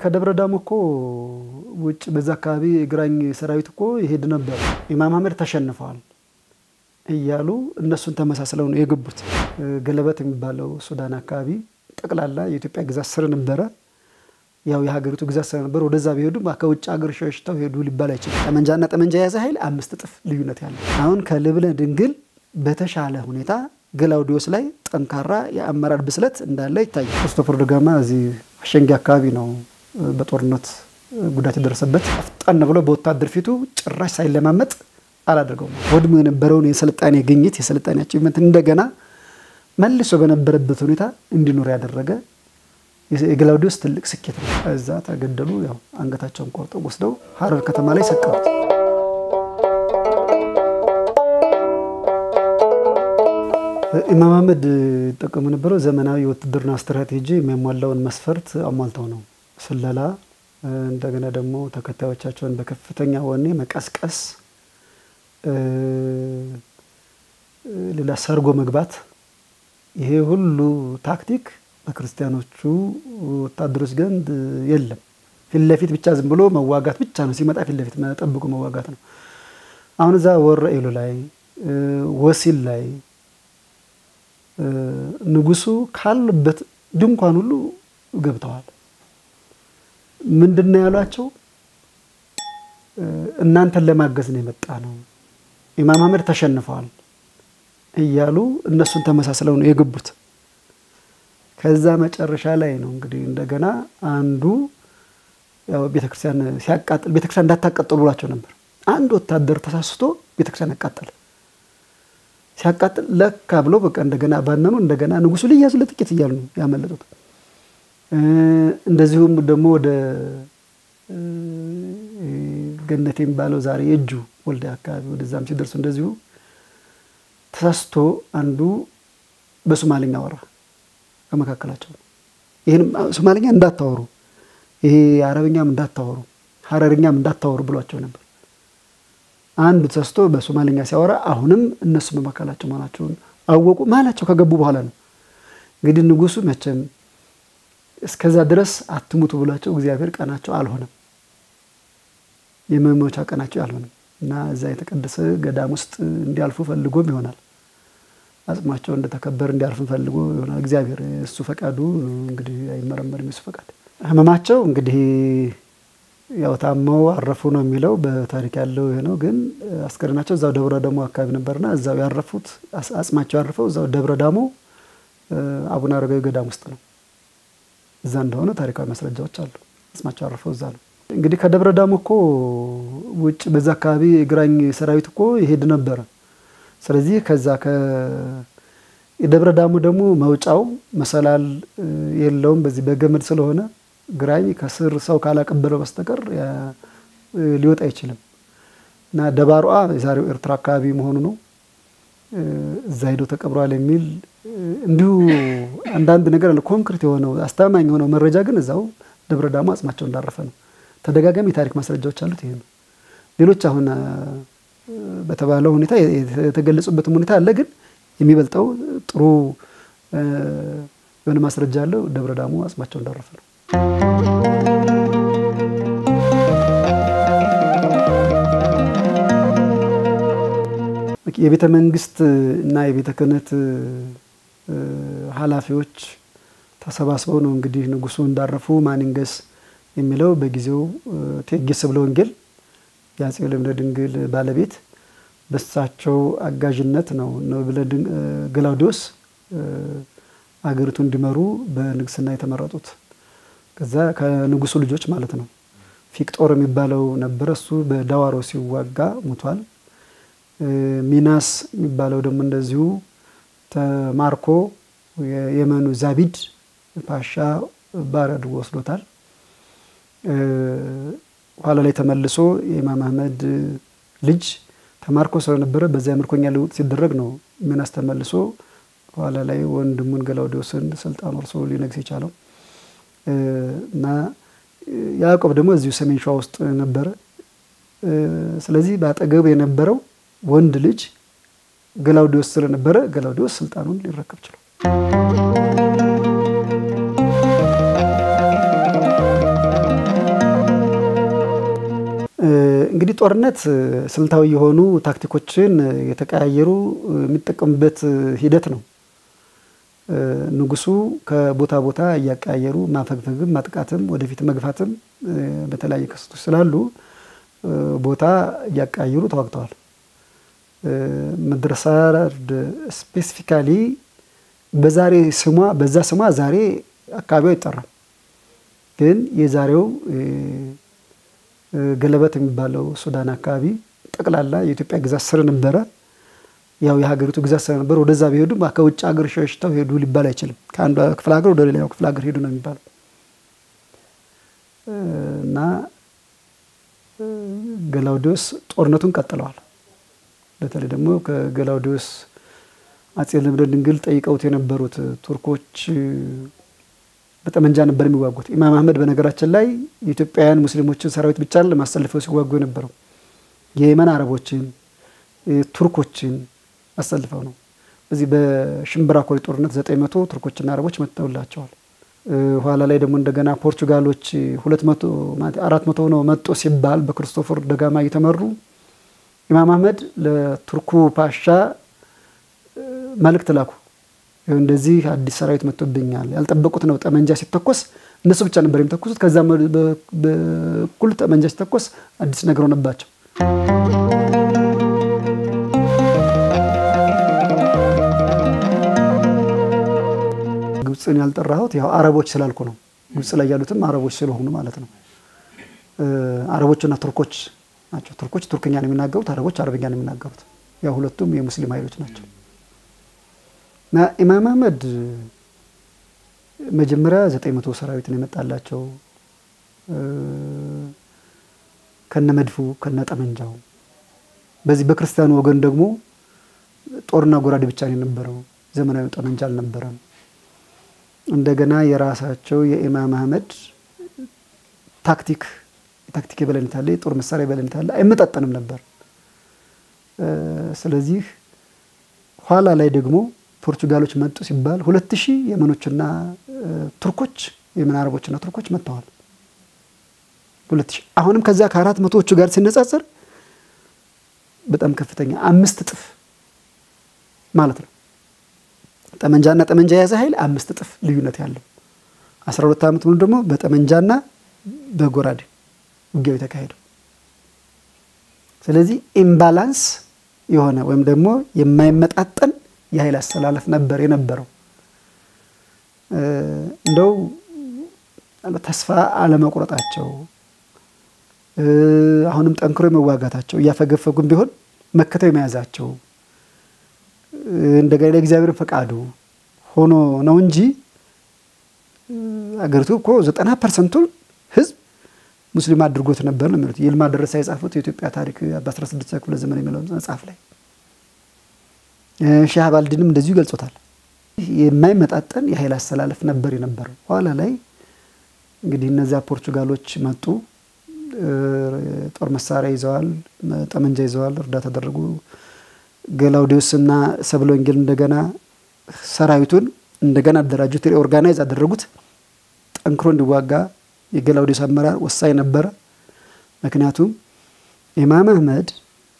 ከደብረ ዳሞ እኮ ውጭ በዛ አካባቢ የግራኝ ሰራዊት እኮ ይሄድ ነበር። ኢማም አህመድ ተሸንፈዋል እያሉ እነሱን ተመሳስለው ነው የገቡት። ገለበት የሚባለው ሱዳን አካባቢ ጠቅላላ የኢትዮጵያ ግዛት ስር ነበረ። ያው የሀገሪቱ ግዛት ስለነበር ወደዛ ቢሄዱ ከውጭ ሀገር ሸሽተው ሄዱ ሊባል አይችልም። ጠመንጃና ጠመንጃ የያዘ ኃይል አምስት እጥፍ ልዩነት ያለው አሁን ከልብነ ድንግል በተሻለ ሁኔታ ገላውዲዮስ ላይ ጠንካራ የአመራር ብስለት እንዳለ ይታያል። ክርስቶፎር ደጋማ እዚህ አሸንጊ አካባቢ ነው በጦርነት ጉዳት የደረሰበት። አፍጣን ብሎ በወታደር ፊቱ ጭራሽ ሳይለማመጥ አላደርገውም። ወድሞ የነበረውን የስልጣኔ ግኝት የስልጣኔ አቺቭመንት እንደገና መልሶ በነበረበት ሁኔታ እንዲኖር ያደረገ የገላውዲዮስ ትልቅ ስኬት ነው። እዛ ተገደሉ። ያው አንገታቸውን ቆርጠው ወስደው ሀረር ከተማ ላይ ሰቀሉት። ኢማም አህመድ ይጠቀሙ የነበረው ዘመናዊ የውትድርና ስትራቴጂ የሚያሟላውን መስፈርት አሟልተው ነው። ስለላ፣ እንደገና ደግሞ ተከታዮቻቸውን በከፍተኛ ወኔ መቀስቀስ፣ ሌላ ሰርጎ መግባት፣ ይሄ ሁሉ ታክቲክ በክርስቲያኖቹ ወታደሮች ዘንድ የለም። ፊት ለፊት ብቻ ዝም ብሎ መዋጋት ብቻ ነው። ሲመጣ ፊት ለፊት ጠብቆ መዋጋት ነው። አሁን እዛ ወረኢሉ ላይ ወሲል ላይ ንጉሱ ካሉበት ድንኳን ሁሉ ገብተዋል። ምንድን ነው ያሏቸው? እናንተን ለማገዝ ነው የመጣ ነው፣ ኢማም አህመድ ተሸንፈዋል እያሉ እነሱን ተመሳስለው ነው የገቡት። ከዛ መጨረሻ ላይ ነው እንግዲህ እንደገና አንዱ ያው ቤተክርስቲያን ሲያቃጥል ቤተክርስቲያን እንዳታቃጥሉ ብሏቸው ነበር። አንድ ወታደር ተሳስቶ ቤተክርስቲያን ያቃጠለ ሲያቃጥል ለካ ብሎ በቃ እንደገና ባነኑ። እንደገና ንጉሱ ሊያዙ ለጥቂት እያሉ ነው ያመለጡት። እንደዚሁም ደግሞ ወደ ገነት የሚባለው ዛሬ የእጁ ወልደ አካባቢ ወደዛም ሲደርሱ እንደዚሁ ተሳስቶ አንዱ በሶማሌኛ አወራ ከመካከላቸው ይህንም ሶማሌኛ እንዳታወሩ፣ ይሄ አረብኛም እንዳታወሩ፣ ሀረርኛም እንዳታወሩ ብሏቸው ነበር። አንዱ ተሰስቶ በሶማሌኛ ሲያወራ አሁንም እነሱ በመካከላቸው መሆናቸውን አወቁ። መሀላቸው ከገቡ በኋላ ነው እንግዲህ ንጉሱ መቼም እስከዛ ድረስ አትሙቱ ብሏቸው እግዚአብሔር ቀናቸው አልሆነም፣ የመሞቻ ቀናቸው አልሆነም እና እዛ የተቀደሰ ገዳም ውስጥ እንዲያልፉ ፈልጎም ይሆናል አጽማቸው እንደተከበር እንዲያርፍ ፈልጎ ይሆናል። እግዚአብሔር እሱ ፈቃዱ እንግዲህ አይመረመርም። የሱ ፈቃድ ህመማቸው እንግዲህ ያው ታመው አረፉ ነው የሚለው በታሪክ ያለው ይሄ ነው። ግን አስከሬናቸው እዛው ደብረ ዳሞ አካባቢ ነበርና እዛው ያረፉት አጽማቸው ያረፈው እዛው ደብረ ዳሞ አቡነ አረጋዊ ገዳም ውስጥ ነው። እዛ እንደሆነ ታሪካዊ ማስረጃዎች አሉ። አጽማቸው ያረፈው እዛ ነው። እንግዲህ ከደብረ ዳሞ እኮ ውጭ በዛ አካባቢ የግራኝ ሰራዊት እኮ ይሄድ ነበረ። ስለዚህ ከዛ የደብረ ዳሞ ደግሞ መውጫው መሰላል የለውም። በዚህ በገመድ ስለሆነ ግራኝ ከስር ሰው ካላቀበለው በስተቀር ሊወጣ አይችልም እና ደባሯ የዛሬው ኤርትራ አካባቢ መሆኑ ነው። እዛ ሄዶ ተቀብሯል የሚል እንዲሁ አንዳንድ ነገር አለ። ኮንክሪት የሆነው አስተማማኝ የሆነው መረጃ ግን እዛው ደብረ ዳሞ አጽማቸው እንዳረፈ ነው። ተደጋጋሚ የታሪክ ማስረጃዎች አሉት። ይሄ ነው። ሌሎች አሁን በተባለው ሁኔታ የተገለጹበትም ሁኔታ አለ። ግን የሚበልጠው ጥሩ የሆነ ማስረጃ ያለው ደብረ ዳሞ አጽማቸው እንዳረፈ ነው። የቤተ መንግስት እና የቤተ ክህነት ኃላፊዎች ተሰባስበው ነው እንግዲህ ንጉሱ እንዳረፉ ማንንገስ የሚለው በጊዜው እቴጌ ስብለ ወንጌል የአፄ ልብነ ድንግል ባለቤት በሳቸው አጋዥነት ነው ገላውዲዮስ አገሪቱ እንዲመሩ በንግስና የተመረጡት። ከዛ ከንጉሱ ልጆች ማለት ነው። ፊቅጦር የሚባለው ነበረ። እሱ በዳዋሮ ሲዋጋ ሞቷል። ሚናስ የሚባለው ደግሞ እንደዚሁ ተማርኮ የየመኑ ዛቢድ ፓሻ ባሪያ አድርጎ ወስዶታል። ኋላ ላይ ተመልሶ የኢማም አህመድ ልጅ ተማርኮ ስለነበረ በዚያ ምርኮኛ ልውጥ ሲደረግ ነው ሚናስ ተመልሶ ኋላ ላይ ወንድሙን ገላውዲዮስን ስልጣን ወርሶ ሊነግስ የቻለው እና ያዕቆብ ደግሞ እዚሁ ሰሜን ሸዋ ውስጥ ነበረ። ስለዚህ በአጠገብ የነበረው ወንድ ልጅ ገላውዲዮስ ስለነበረ ገላውዲዮስ ስልጣኑን ሊረከብ ችሏል። እንግዲህ ጦርነት ስልታዊ የሆኑ ታክቲኮችን የተቀያየሩ የሚጠቀሙበት ሂደት ነው። ንጉሱ ከቦታ ቦታ እያቀያየሩ ማፈግፈግም፣ ማጥቃትም፣ ወደፊት መግፋትም በተለያየ ክስተቶች ስላሉ ቦታ እያቀያየሩ ተዋግተዋል። ምድረ ሳርድ ስፔሲፊካሊ በዛሬ ስሟ በዛ ስሟ ዛሬ አካባቢው አይጠራም። ግን የዛሬው ገለበት የሚባለው ሱዳን አካባቢ ጠቅላላ የኢትዮጵያ ግዛት ስር ነበረ። ያው የሀገሪቱ ግዛት ስር ነበረ። ወደዛ ቢሄዱም ከውጭ ሀገር ሸሽተው ሄዱ ሊባል አይችልም። ከአንዱ ክፍለ ሀገር ወደ ሌላው ክፍለ ሀገር ሄዱ ነው የሚባለው እና ገላውዲዮስ ጦርነቱን ቀጥለዋል። በተለይ ደግሞ ከገላውዲዮስ አጼ ልብነ ድንግል ጠይቀውት የነበሩት ቱርኮች በጠመንጃ ነበር የሚዋጉት። ኢማም አህመድ በነገራችን ላይ የኢትዮጵያውያን ሙስሊሞችን ሰራዊት ብቻ ለማሰልፈው ሲዋጉ የነበረው የየመን አረቦችን፣ ቱርኮችን አሰልፈው ነው። በዚህ በሽምብራ ኮሪ ጦርነት ዘጠኝ መቶ ቱርኮችና አረቦች መጥተውላቸዋል። ኋላ ላይ ደግሞ እንደገና ፖርቹጋሎች ሁለት መቶ አራት መቶ ሆነው መጡ ሲባል በክርስቶፈር ደጋማ እየተመሩ ኢማም አህመድ ለቱርኩ ፓሻ መልእክት ላኩ። እንደዚህ አዲስ ሰራዊት መጥቶብኛል፣ ያልጠበቁት ነው። ጠመንጃ ሲተኮስ እነሱ ብቻ ነበር የሚተኩሱት። ከዛ በኩል ጠመንጃ ሲተኮስ አዲስ ነገር ሆነባቸው። ግብፅን ያልጠራሁት ያው አረቦች ስላልኩ ነው። ግብፅ ላይ ያሉትም አረቦች ስለሆኑ ማለት ነው። አረቦችና ቱርኮች ናቸው። ቱርኮች ቱርክኛ ነው የሚናገሩት፣ አረቦች አረብኛ ነው የሚናገሩት። ያው ሁለቱም የሙስሊም ኃይሎች ናቸው። እና ኢማም አህመድ መጀመሪያ ዘጠኝ መቶ ሰራዊት ነው የመጣላቸው ከነ መድፉ ከነ ጠመንጃው። በዚህ በክርስቲያኑ ወገን ደግሞ ጦርና ጎራዴ ብቻ ነው የነበረው፣ ዘመናዊ ጠመንጃ አልነበረም። እንደገና የራሳቸው የኢማም አህመድ ታክቲክ የታክቲክ የበላይነት አለ፣ የጦር መሳሪያ የበላይነት አለ፣ አይመጣጠንም ነበር። ስለዚህ ኋላ ላይ ደግሞ ፖርቹጋሎች መጡ ሲባል ሁለት ሺህ የመኖችና ቱርኮች የመን አረቦችና ቱርኮች መጥተዋል። ሁለት ሺህ አሁንም ከዚያ ከአራት መቶዎቹ ጋር ሲነጻጸር በጣም ከፍተኛ አምስት እጥፍ ማለት ነው። ጠመንጃና ጠመንጃ የያዘ ኃይል አምስት እጥፍ ልዩነት ያለው አስራ ሁለት ዓመት ሙሉ ደግሞ በጠመንጃና በጎራዴ ውጊያው የተካሄደው። ስለዚህ ኢምባላንስ የሆነ ወይም ደግሞ የማይመጣጠን የኃይል አስተላለፍ ነበር የነበረው። እንደው ተስፋ አለመቁረጣቸው አሁንም ጠንክሮ የመዋጋታቸው እያፈገፈጉም ቢሆን መከተው የመያዛቸው እንደገና እግዚአብሔር ፈቃዱ ሆኖ ነው እንጂ አገሪቱ እኮ ዘጠና ፐርሰንቱን ህዝብ ሙስሊም አድርጎት ነበር ነው የሚሉት። ይልማ ደረሳ የጻፉት የኢትዮጵያ ታሪክ በ16 ክፍለ ዘመን የሚለው መጽሐፍ ላይ ሻህ ባልድንም እንደዚሁ ይገልጾታል። የማይመጣጠን የኃይል አስተላለፍ ነበር የነበረው። ኋላ ላይ እንግዲህ እነዚያ ፖርቹጋሎች መጡ። ጦር መሳሪያ ይዘዋል፣ ጠመንጃ ይዘዋል፣ እርዳታ ተደረጉ። ገላውዲዮስና ሰብለ ወንጌል እንደገና ሰራዊቱን እንደገና አደራጁት፣ ሪኦርጋናይዝ አደረጉት። ጠንክሮ እንዲዋጋ የገላውዲዮስ አመራር ወሳኝ ነበረ። ምክንያቱም ኢማም አህመድ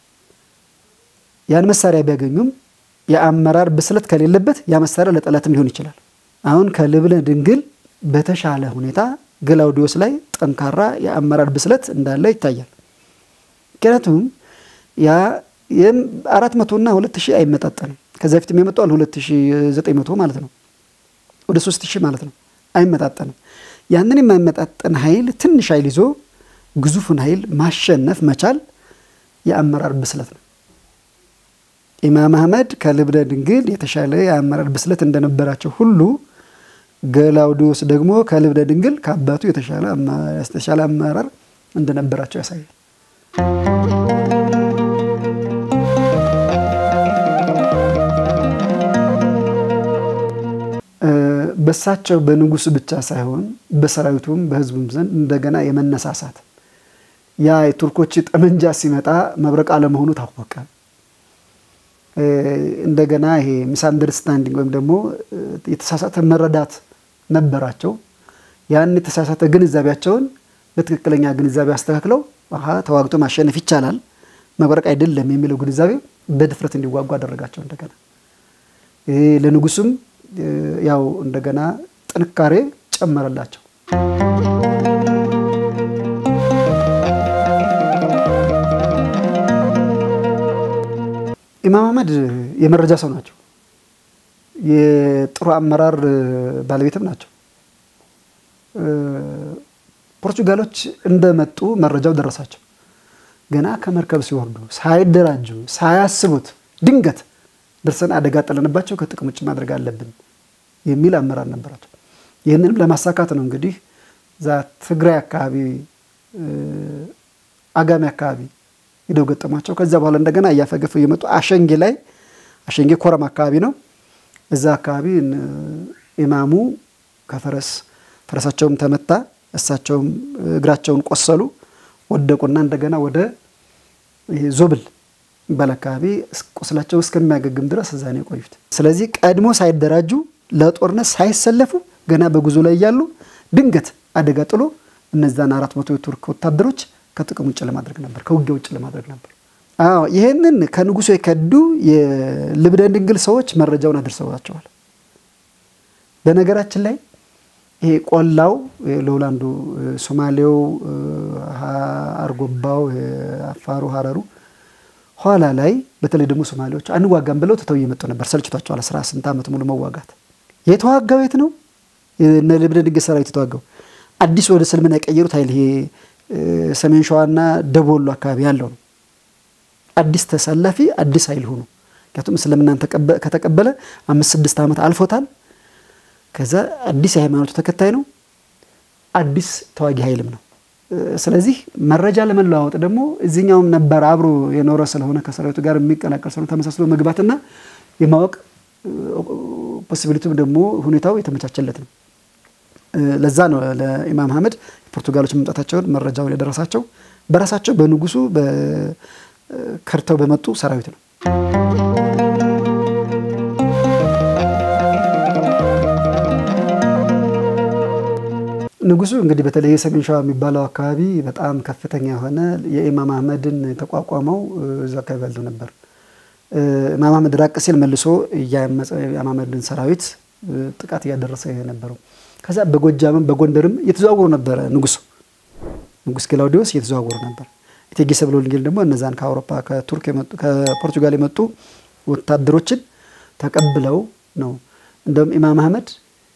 ያን መሳሪያ ቢያገኙም የአመራር ብስለት ከሌለበት ያ መሳሪያ ለጠላትም ሊሆን ይችላል። አሁን ከልብነ ድንግል በተሻለ ሁኔታ ገላውዲዮስ ላይ ጠንካራ የአመራር ብስለት እንዳለ ይታያል። ምክንያቱም ያ አራት መቶና ሁለት ሺህ አይመጣጠንም። ከዚ በፊት የመጣዋል ሁለት ሺህ ዘጠኝ መቶ ማለት ነው ወደ ሶስት ሺህ ማለት ነው። አይመጣጠንም። ያንን የማይመጣጠን ኃይል ትንሽ ኃይል ይዞ ግዙፉን ኃይል ማሸነፍ መቻል የአመራር ብስለት ነው። ኢማም አህመድ ከልብነ ድንግል የተሻለ የአመራር ብስለት እንደነበራቸው ሁሉ ገላውዲዮስ ደግሞ ከልብነ ድንግል ከአባቱ የተሻለ አመራር እንደነበራቸው ያሳያል። በሳቸው በንጉሱ ብቻ ሳይሆን በሰራዊቱም በሕዝቡም ዘንድ እንደገና የመነሳሳት ያ የቱርኮች ጠመንጃ ሲመጣ መብረቅ አለመሆኑ ታወቀ። እንደገና ይሄ ሚስ አንደርስታንዲንግ ወይም ደግሞ የተሳሳተ መረዳት ነበራቸው። ያን የተሳሳተ ግንዛቤያቸውን በትክክለኛ ግንዛቤ አስተካክለው አሀ ተዋግቶ ማሸነፍ ይቻላል መብረቅ አይደለም የሚለው ግንዛቤ በድፍረት እንዲዋጉ አደረጋቸው። እንደገና ይሄ ለንጉሱም ያው እንደገና ጥንካሬ ጨመረላቸው። ኢማም አህመድ የመረጃ ሰው ናቸው። የጥሩ አመራር ባለቤትም ናቸው። ፖርቹጋሎች እንደመጡ መረጃው ደረሳቸው። ገና ከመርከብ ሲወርዱ ሳይደራጁ ሳያስቡት ድንገት ደርሰን አደጋ ጥለንባቸው ከጥቅም ውጭ ማድረግ አለብን የሚል አመራር ነበራቸው። ይህንንም ለማሳካት ነው እንግዲህ እዛ ትግራይ አካባቢ አጋሚ አካባቢ ሂደው ገጠሟቸው። ከዚያ በኋላ እንደገና እያፈገፉ እየመጡ አሸንጌ ላይ አሸንጌ ኮረም አካባቢ ነው። እዛ አካባቢ ኢማሙ ከፈረስ ፈረሳቸውም ተመታ፣ እሳቸውም እግራቸውን ቆሰሉ፣ ወደቁና እንደገና ወደ ዞብል የሚባል አካባቢ ቁስላቸው እስከሚያገግም ድረስ እዛ ነው የቆዩት። ስለዚህ ቀድሞ ሳይደራጁ ለጦርነት ሳይሰለፉ ገና በጉዞ ላይ እያሉ ድንገት አደጋ ጥሎ እነዛን አራት መቶ የቱርክ ወታደሮች ከጥቅም ውጭ ለማድረግ ነበር፣ ከውጊያ ውጭ ለማድረግ ነበር። አዎ ይህንን ከንጉሱ የከዱ የልብነ ድንግል ሰዎች መረጃውን አድርሰዋቸዋል። በነገራችን ላይ ይሄ ቆላው ለውላንዱ፣ ሶማሌው፣ አርጎባው፣ አፋሩ፣ ሀረሩ ኋላ ላይ በተለይ ደግሞ ሶማሌዎች አንዋጋም ብለው ትተው እየመጡ ነበር። ሰልችቷቸዋል። አስራ ስንት ዓመት ሙሉ መዋጋት። የተዋጋው የት ነው? እነ ልብነ ድንግል ሰራዊት የተዋጋው አዲስ ወደ እስልምና የቀየሩት ኃይል ይሄ ሰሜን ሸዋና ደቡብ ወሎ አካባቢ ያለው ነው። አዲስ ተሰላፊ አዲስ ኃይል ሆኑ። ምክንያቱም እስልምናን ከተቀበለ አምስት ስድስት ዓመት አልፎታል። ከዛ አዲስ የሃይማኖቱ ተከታይ ነው። አዲስ ተዋጊ ኃይልም ነው። ስለዚህ መረጃ ለመለዋወጥ ደግሞ እዚህኛውም ነበር አብሮ የኖረ ስለሆነ ከሰራዊቱ ጋር የሚቀላቀል ስለሆነ ተመሳስሎ መግባትና የማወቅ ፖሲቢሊቲም ደግሞ ሁኔታው የተመቻቸለት ነው። ለዛ ነው ለኢማም አህመድ ፖርቱጋሎች መምጣታቸውን መረጃውን የደረሳቸው በራሳቸው በንጉሱ ከርተው በመጡ ሰራዊት ነው። ንጉሱ እንግዲህ በተለይ የሰሜን ሸዋ የሚባለው አካባቢ በጣም ከፍተኛ የሆነ የኢማም አህመድን ተቋቋመው እዛ አካባቢ ያለው ነበር። ኢማም አህመድ ራቅ ሲል መልሶ የኢማም አህመድን ሰራዊት ጥቃት እያደረሰ የነበረው ከዛ በጎጃምም በጎንደርም እየተዘዋወሩ ነበረ። ንጉሱ ንጉስ ክላውዲዮስ እየተዘዋወሩ ነበር። እቴጌ ሰብለ ወልደጊዮርጊስ ደግሞ እነዛን ከአውሮፓ ከቱርክ የመጡ ከፖርቱጋል የመጡ ወታደሮችን ተቀብለው ነው። እንደውም ኢማም አህመድ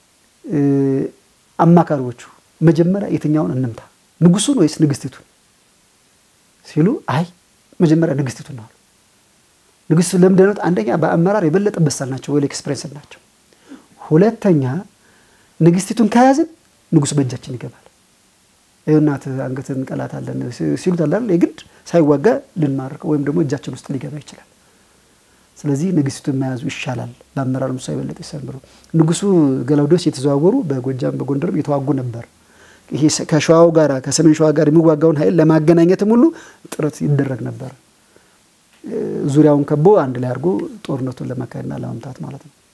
አማካሪዎቹ መጀመሪያ የትኛውን እንምታ ንጉሱን ወይስ ንግስቲቱን ሲሉ፣ አይ መጀመሪያ ንግስቲቱን ነው አሉ። ንግስቱ ለምደነት አንደኛ በአመራር የበለጠ በሳል ናቸው፣ ዌል ኤክስፔሪንስ ናቸው። ሁለተኛ ንግስቲቱን ከያዝን ንጉሱ በእጃችን ይገባል። ይሁናት አንገትን እንቀላታለን ሲሉት አላል የግድ ሳይዋጋ ልንማርከው ወይም ደግሞ እጃችን ውስጥ ሊገባ ይችላል። ስለዚህ ንግስቲቱን መያዙ ይሻላል። በአመራር ምሳ የበለጠ ይሰምሩ። ንጉሱ ገላውዴዎስ የተዘዋወሩ በጎጃም በጎንደርም የተዋጉ ነበር። ይሄ ከሸዋው ጋር ከሰሜን ሸዋ ጋር የሚዋጋውን ኃይል ለማገናኘትም ሁሉ ጥረት ይደረግ ነበር። ዙሪያውን ከቦ አንድ ላይ አድርጎ ጦርነቱን ለማካሄድና ለመምታት ማለት ነው።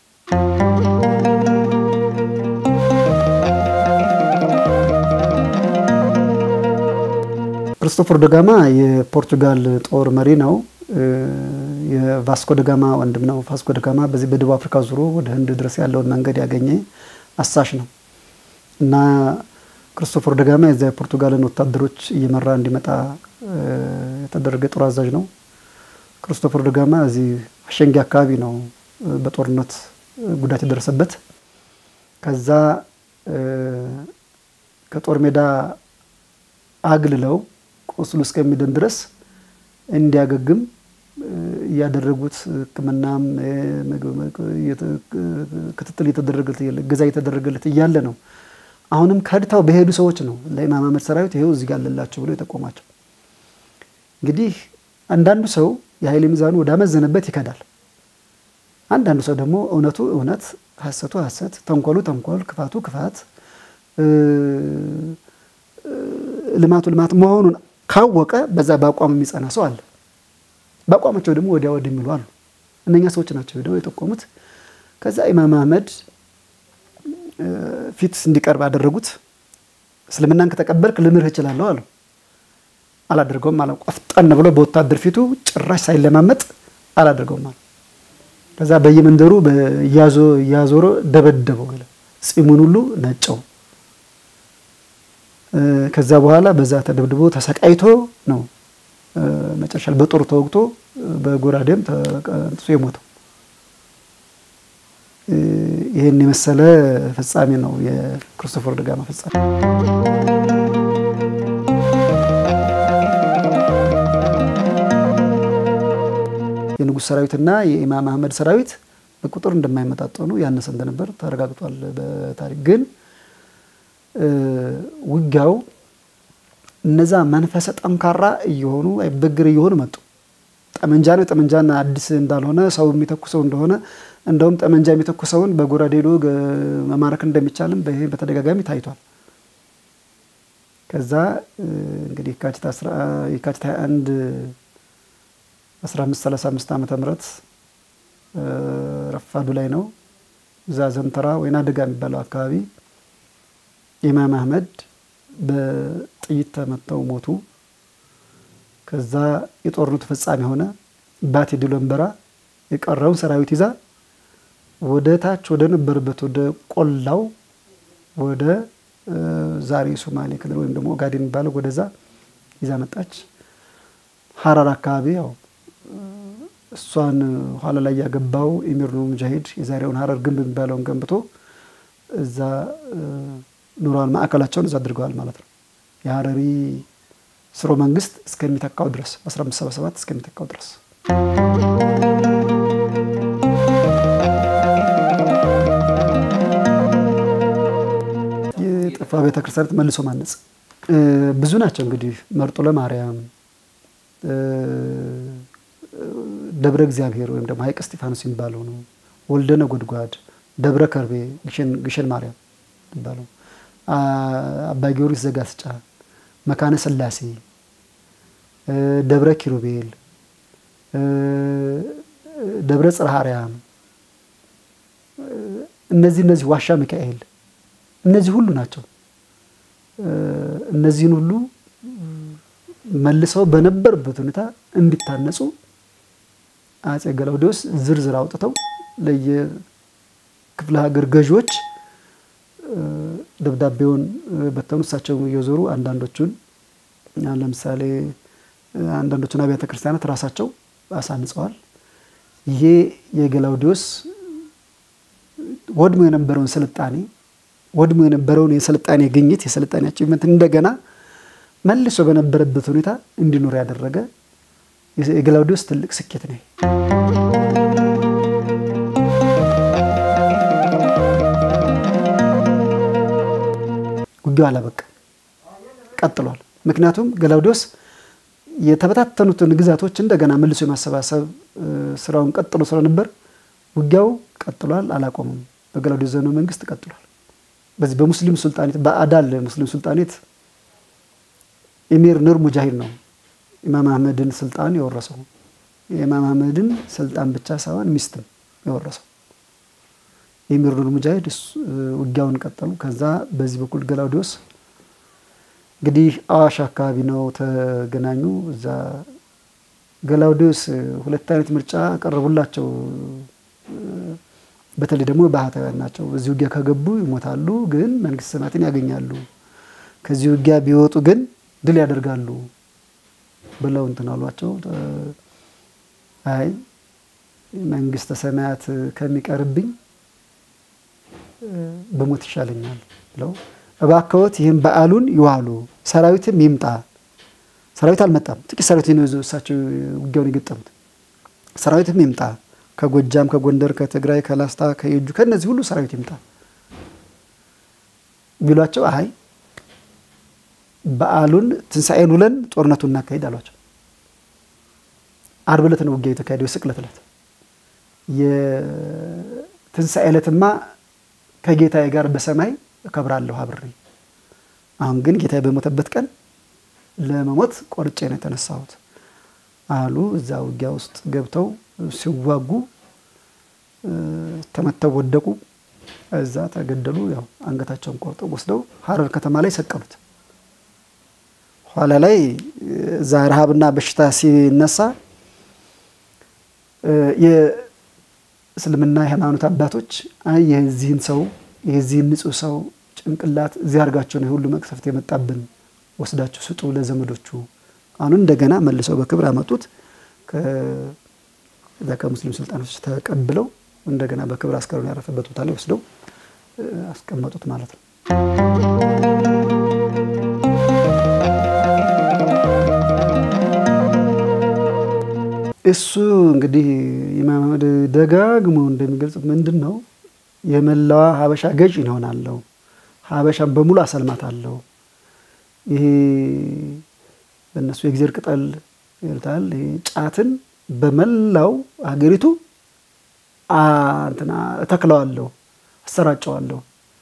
ክርስቶፈር ደጋማ የፖርቱጋል ጦር መሪ ነው። የቫስኮ ደጋማ ወንድም ነው። ቫስኮ ደጋማ በዚህ በደቡብ አፍሪካ ዙሮ ወደ ህንድ ድረስ ያለውን መንገድ ያገኘ አሳሽ ነው እና ክርስቶፈር ደጋማ የዚያ የፖርቱጋልን ወታደሮች እየመራ እንዲመጣ የተደረገ ጦር አዛዥ ነው። ክርስቶፈር ደጋማ እዚህ አሸንጌ አካባቢ ነው በጦርነት ጉዳት የደረሰበት። ከዛ ከጦር ሜዳ አግልለው ቁስሉ እስከሚድን ድረስ እንዲያገግም እያደረጉት ሕክምናም ክትትል እየተደረገለት እገዛ እየተደረገለት እያለ ነው። አሁንም ከድታው በሄዱ ሰዎች ነው ለኢማም አህመድ ሰራዊት ይኸው እዚህ ጋር አለላቸው ብሎ የጠቆማቸው። እንግዲህ አንዳንዱ ሰው የኃይል ሚዛኑ ወዳመዘነበት ይከዳል። አንዳንዱ ሰው ደግሞ እውነቱ እውነት፣ ሐሰቱ ሐሰት፣ ተንኮሉ ተንኮል፣ ክፋቱ ክፋት፣ ልማቱ ልማት መሆኑን ካወቀ በዛ በአቋም የሚጸና ሰው አለ። በአቋማቸው ደግሞ ወዲያ ወዲህ የሚሉ አሉ። እነኛ ሰዎች ናቸው ሄደው የጠቆሙት። ከዛ ኢማም አህመድ ፊት እንዲቀርብ አደረጉት። እስልምናን ከተቀበልክ ልምርህ እችላለሁ አሉ። አላደርገውም አለ። ቆፍጠን ብሎ በወታደር ፊቱ ጭራሽ ሳይለማመጥ አላደርገውም አለ። ከዛ በየመንደሩ እያዞረ ደበደበው አለ። ጺሙን ሁሉ ነጨው። ከዛ በኋላ በዛ ተደብድቦ ተሰቃይቶ ነው መጨረሻ በጦር ተወግቶ በጎራዴም ተቀንጥሶ የሞተው። ይህን የመሰለ ፍጻሜ ነው የክርስቶፈር ደጋማ ፍጻሜ። የንጉሥ ሰራዊትና የኢማም አህመድ ሰራዊት በቁጥር እንደማይመጣጠኑ ያነሰ እንደነበር ተረጋግጧል በታሪክ ግን ውጊያው እነዛ መንፈሰ ጠንካራ እየሆኑ አይበግር እየሆኑ መጡ። ጠመንጃ ነው ጠመንጃን አዲስ እንዳልሆነ ሰው የሚተኩሰው እንደሆነ እንደውም ጠመንጃ የሚተኩሰውን በጎራዴ ሄዶ መማረክ እንደሚቻልም ይሄ በተደጋጋሚ ታይቷል። ከዛ እንግዲህ የካቲት 21 1535 ዓመተ ምህረት ረፋዱ ላይ ነው እዛ ዘንተራ ወይና ደጋ የሚባለው አካባቢ ኢማም አህመድ በጥይት ተመተው ሞቱ። ከዛ የጦርነቱ ፍጻሜ ሆነ። ባቴ ድሎንበራ የቀረውን ሰራዊት ይዛ ወደ ታች ወደ ነበረበት ወደ ቆላው ወደ ዛሬ ሶማሌ ክልል ወይም ደግሞ ኦጋዴን የሚባለው ወደዛ ይዛ መጣች። ሀራር አካባቢ ያው እሷን ኋላ ላይ ያገባው ኢሚር ኑር ሙጃሂድ የዛሬውን ሀረር ግንብ የሚባለውን ገንብቶ እዛ ኑሯን ማዕከላቸውን እዛ አድርገዋል ማለት ነው። የሀረሪ ስርወ መንግስት እስከሚተካው ድረስ 1577 እስከሚተካው ድረስ የጠፋ ቤተክርስቲያናት መልሶ ማነጽ ብዙ ናቸው። እንግዲህ መርጦ ለማርያም፣ ደብረ እግዚአብሔር ወይም ደግሞ ሀይቅ እስጢፋኖስ የሚባለው ነው። ወልደ ነጎድጓድ፣ ደብረ ከርቤ፣ ግሸን ማርያም የሚባለው አባ ጊዮርጊስ ዘጋስጫ፣ መካነ ስላሴ፣ ደብረ ኪሩቤል፣ ደብረ ጽርሐ አርያም እነዚህ እነዚህ ዋሻ ሚካኤል እነዚህ ሁሉ ናቸው። እነዚህን ሁሉ መልሰው በነበሩበት ሁኔታ እንዲታነጹ አጼ ገላውዴዎስ ዝርዝር አውጥተው ለየክፍለ ሀገር ገዢዎች ደብዳቤውን በተኑ እሳቸው እየዞሩ አንዳንዶቹን ለምሳሌ አንዳንዶቹን አብያተ ክርስቲያናት ራሳቸው አሳንጸዋል። ይሄ የገላውዴዎስ ወድሞ የነበረውን ስልጣኔ ወድሞ የነበረውን የስልጣኔ ግኝት የስልጣኔ አቺቭመንት እንደገና መልሶ በነበረበት ሁኔታ እንዲኖር ያደረገ የገላውዴዎስ ትልቅ ስኬት ነው። ውጊያው አላበቃ ቀጥሏል። ምክንያቱም ገላውዴዎስ የተበታተኑትን ግዛቶች እንደገና መልሶ የማሰባሰብ ስራውን ቀጥሎ ስለነበር ውጊያው ቀጥሏል፣ አላቆምም። በገላውዴዎስ ዘመነ መንግስት ቀጥሏል። በዚህ በሙስሊም ሱልጣኔት በአዳል ሙስሊም ሱልጣኔት ኢሚር ኑር ሙጃሂድ ነው ኢማም አህመድን ስልጣን የወረሰው። የኢማም አህመድን ስልጣን ብቻ ሳይሆን ሚስትም የወረሰው ኢሚር ኑር ሙጃሂድ ውጊያውን ቀጠሉ። ከዛ በዚህ በኩል ገላውዴዎስ እንግዲህ አዋሽ አካባቢ ነው ተገናኙ። እዛ ገላውዴዎስ ሁለት አይነት ምርጫ ቀረቡላቸው። በተለይ ደግሞ ባህታውያን ናቸው። በዚህ ውጊያ ከገቡ ይሞታሉ፣ ግን መንግስተ ሰማያትን ያገኛሉ። ከዚህ ውጊያ ቢወጡ ግን ድል ያደርጋሉ ብለው እንትን አሏቸው። አይ መንግስተ ሰማያት ከሚቀርብኝ በሞት ይሻለኛል ብለው እባክዎት ይህም በዓሉን ይዋሉ፣ ሰራዊትም ይምጣ። ሰራዊት አልመጣም። ጥቂት ሰራዊት ነው እሳቸው ውጊያውን የገጠሙት። ሰራዊትም ይምጣ ከጎጃም፣ ከጎንደር፣ ከትግራይ፣ ከላስታ፣ ከየጁ ከእነዚህ ሁሉ ሰራዊት ይምጣ ቢሏቸው አይ በዓሉን ትንሣኤን ውለን ጦርነቱን እናካሄድ አሏቸው። አርብ ዕለት ነው ውጊያ የተካሄደው፣ የስቅለት ዕለት። የትንሣኤ ዕለትማ ከጌታዬ ጋር በሰማይ እከብራለሁ አብሬ። አሁን ግን ጌታዬ በሞተበት ቀን ለመሞት ቆርጬ ነው የተነሳሁት አሉ። እዛ ውጊያ ውስጥ ገብተው ሲዋጉ ተመተው ወደቁ። እዛ ተገደሉ። ያው አንገታቸውን ቆርጠው ወስደው ሀረር ከተማ ላይ ሰቀሉት። ኋላ ላይ እዛ ረሃብና በሽታ ሲነሳ የእስልምና የሃይማኖት አባቶች አይ የዚህን ሰው የዚህን ንጹሕ ሰው ጭንቅላት እዚህ አድርጋቸው ነው የሁሉ መቅሰፍት የመጣብን ወስዳችሁ ስጡ ለዘመዶቹ። አሁን እንደገና መልሰው በክብር አመጡት። ከዛ ከሙስሊም ስልጣኖች ተቀብለው እንደገና በክብር አስከሬኑ ያረፈበት ቦታ ላይ ወስደው አስቀመጡት ማለት ነው። እሱ እንግዲህ ኢማም አህመድ ደጋግሞ እንደሚገልጹት ምንድን ነው የመላዋ ሀበሻ ገዥ ይሆናለሁ፣ ሀበሻን በሙሉ አሰልማታለሁ። ይሄ በእነሱ የእግዜር ቅጠል ይሉታል። ጫትን በመላው ሀገሪቱ እንትና እተክለዋለሁ፣ አሰራጨዋለሁ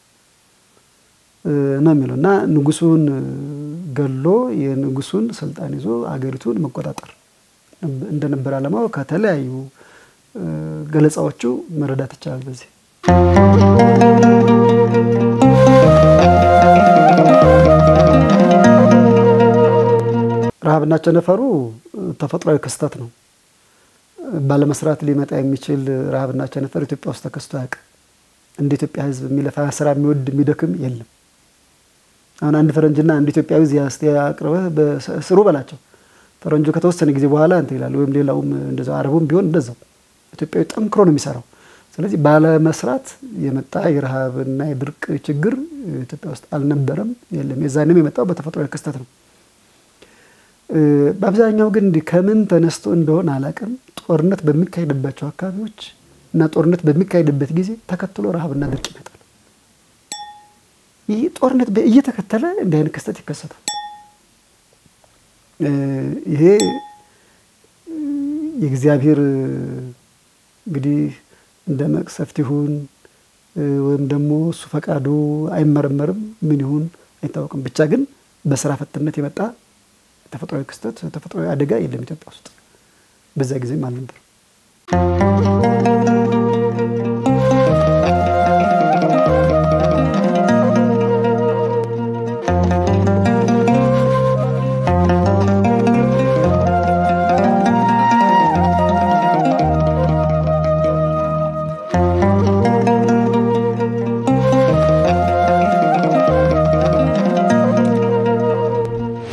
ነው የሚለው እና ንጉሱን ገሎ የንጉሱን ስልጣን ይዞ ሀገሪቱን መቆጣጠር እንደነበር ዓላማው ከተለያዩ ገለጻዎቹ መረዳት ይቻላል። በዚህ ረሃብና ቸነፈሩ ተፈጥሯዊ ክስተት ነው። ባለመስራት ሊመጣ የሚችል ረሃብና ቸነፈር ኢትዮጵያ ውስጥ ተከስቶ አያውቅም። እንደ ኢትዮጵያ ሕዝብ የሚለፋ ስራ የሚወድ የሚደክም የለም። አሁን አንድ ፈረንጅና አንድ ኢትዮጵያዊ እዚህ አቅርበህ ስሩ በላቸው ፈረንጁ ከተወሰነ ጊዜ በኋላ እንትን ይላል። ወይም ሌላውም እንደዛው አረቡም ቢሆን እንደዛው ኢትዮጵያዊ ጠንክሮ ነው የሚሰራው። ስለዚህ ባለመስራት የመጣ የረሃብና የድርቅ ችግር ኢትዮጵያ ውስጥ አልነበረም፣ የለም። የዛንም የመጣው በተፈጥሯዊ ክስተት ነው። በአብዛኛው ግን እንዲህ ከምን ተነስቶ እንደሆነ አላውቅም፣ ጦርነት በሚካሄድባቸው አካባቢዎች እና ጦርነት በሚካሄድበት ጊዜ ተከትሎ ረሃብና ድርቅ ይመጣል። ይህ ጦርነት እየተከተለ እንዲህ አይነት ክስተት ይከሰታል። ይሄ የእግዚአብሔር እንግዲህ እንደ መቅሰፍት ይሁን ወይም ደግሞ እሱ ፈቃዱ አይመረመርም፣ ምን ይሁን አይታወቅም። ብቻ ግን በስራ ፈትነት የመጣ ተፈጥሯዊ ክስተት ተፈጥሯዊ አደጋ የለም ኢትዮጵያ ውስጥ በዛ ጊዜም አልነበር።